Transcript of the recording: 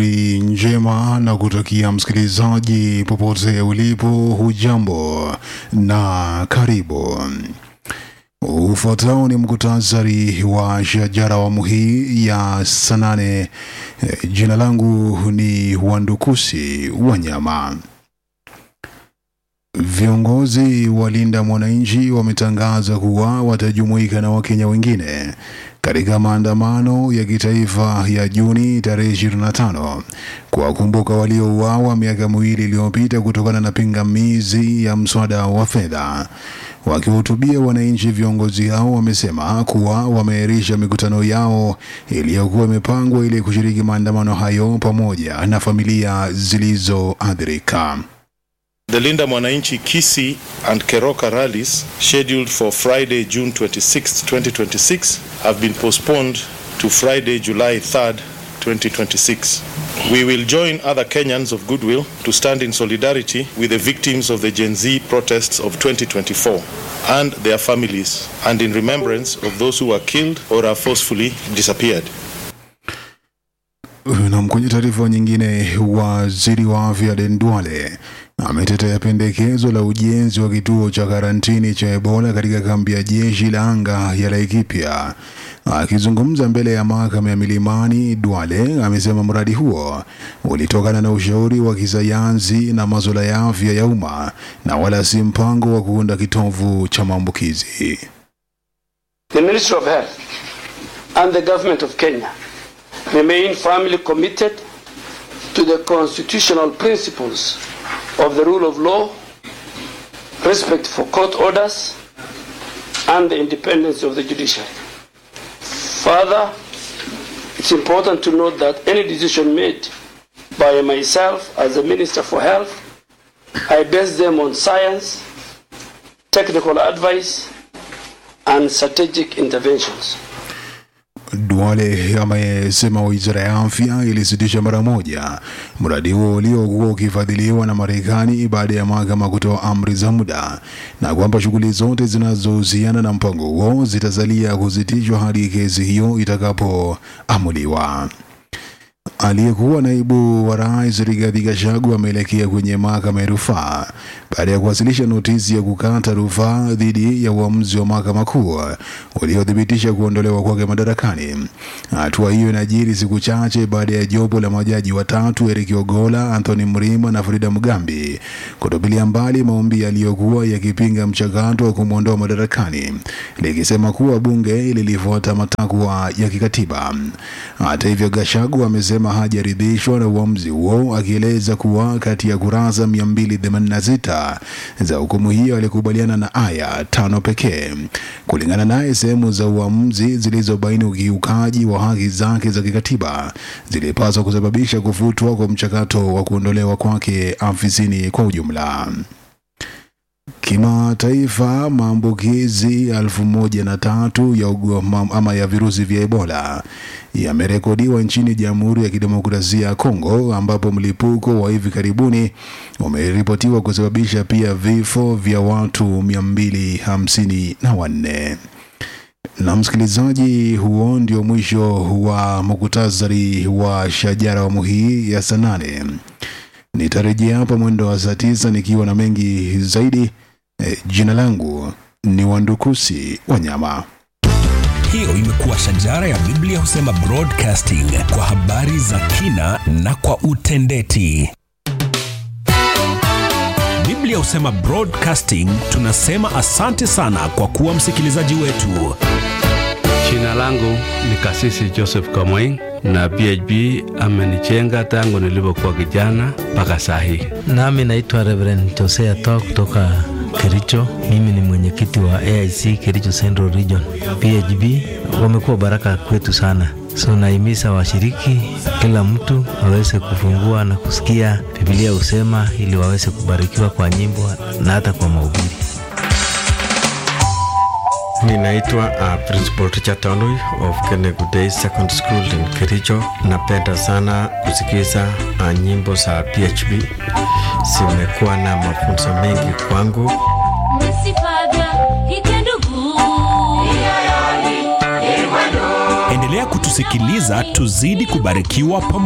asubuhi njema na kutakia msikilizaji popote ulipo, hujambo na karibu. Ufuatao ni mkutasari wa shajara awamu hii ya saa nane. Eh, Jina langu ni Wandukusi Wanyama. Viongozi wa Linda Mwananchi wametangaza kuwa watajumuika na Wakenya wengine katika maandamano ya kitaifa ya Juni tarehe 25 kuwakumbuka waliouawa miaka miwili iliyopita kutokana na pingamizi ya mswada wa fedha. Wakiwahutubia wananchi, viongozi hao wamesema kuwa wameahirisha mikutano yao iliyokuwa imepangwa ili kushiriki maandamano hayo pamoja na familia zilizoathirika. The Linda Mwananchi Kisi and Keroka rallies scheduled for Friday, June 26, 2026 have been postponed to Friday, July 3rd, 2026. We will join other Kenyans of goodwill to stand in solidarity with the victims of the Gen Z protests of 2024 and their families and in remembrance of those who were killed or are forcefully disappeared. Na kwenye taarifa nyingine, waziri wa afya Aden Duale ametetea pendekezo la ujenzi wa kituo cha karantini cha Ebola katika kambi ya jeshi la anga ya Laikipia. Akizungumza mbele ya mahakama ya Milimani, Duale amesema mradi huo ulitokana na ushauri wa kisayansi na masuala ya afya ya umma na wala si mpango wa kuunda kitovu cha maambukizi. The Ministry of Health and the Government of Kenya remain firmly committed to the constitutional principles of the rule of law, respect for court orders, and the independence of the judiciary. Further, it's important to note that any decision made by myself as the Minister for Health, I base them on science, technical advice, and strategic interventions. Duale amesema wizara ya afya ilisitisha mara moja mradi huo uliokuwa ukifadhiliwa na Marekani baada ya mahakama kutoa amri za muda na kwamba shughuli zote zinazohusiana na mpango huo zitasalia kusitishwa hadi kesi hiyo itakapoamuliwa. Aliyekuwa naibu wa rais Rigathi Gachagua ameelekea kwenye mahakama ya rufaa baada ya kuwasilisha notisi ya kukata rufaa dhidi ya uamuzi wa mahakama kuu uliothibitisha kuondolewa kwake madarakani. Hatua hiyo inajiri siku chache baada ya jopo la majaji watatu Eric Ogola, Anthony Mrima na Frida Mugambi kutupilia mbali maombi yaliyokuwa yakipinga mchakato wa kumwondoa madarakani, likisema kuwa bunge lilifuata matakwa ya kikatiba. Hata hivyo, Gachagua amesema hajaridhishwa na uamuzi huo, akieleza kuwa kati ya kurasa 286 za hukumu hiyo alikubaliana na aya tano pekee. Kulingana naye, sehemu za uamuzi zilizobaini ukiukaji wa haki zake za kikatiba zilipaswa kusababisha kufutwa kwa mchakato wa kuondolewa kwake afisini kwa ujumla. Kimataifa, maambukizi elfu moja na tatu ya ugonjwa ama ya virusi vya Ebola yamerekodiwa nchini Jamhuri ya Kidemokrasia ya Kongo, ambapo mlipuko wa hivi karibuni umeripotiwa kusababisha pia vifo vya watu 254. Na msikilizaji, huo ndio mwisho wa muktasari wa shajara awamu hii ya saa nane. Nitarejea hapa mwendo wa saa tisa nikiwa na mengi zaidi. E, jina langu ni Wandukusi Wanyama. Hiyo imekuwa shajara ya Biblia husema broadcasting kwa habari za kina na kwa utendeti. Biblia husema broadcasting, tunasema asante sana kwa kuwa msikilizaji wetu. Jina langu ni Kasisi Joseph Kamweng na PHB amenijenga tangu nilipokuwa kijana mpaka saa hii. Nami naitwa Reverend Josea Toa kutoka Kericho. Mimi ni mwenyekiti wa AIC Kericho Central Region. PHB wamekuwa baraka kwetu sana, so naimiza washiriki, kila mtu aweze kufungua na kusikia Biblia husema, ili waweze kubarikiwa kwa nyimbo na hata kwa mahubiri. Ninaitwa uh, Principal Richard Tanui of Kenegu Day Secondary School in Kericho. Napenda sana kusikiza uh, nyimbo za PHB, zimekuwa na mafunzo mengi kwangu. Endelea kutusikiliza tuzidi kubarikiwa pamoja.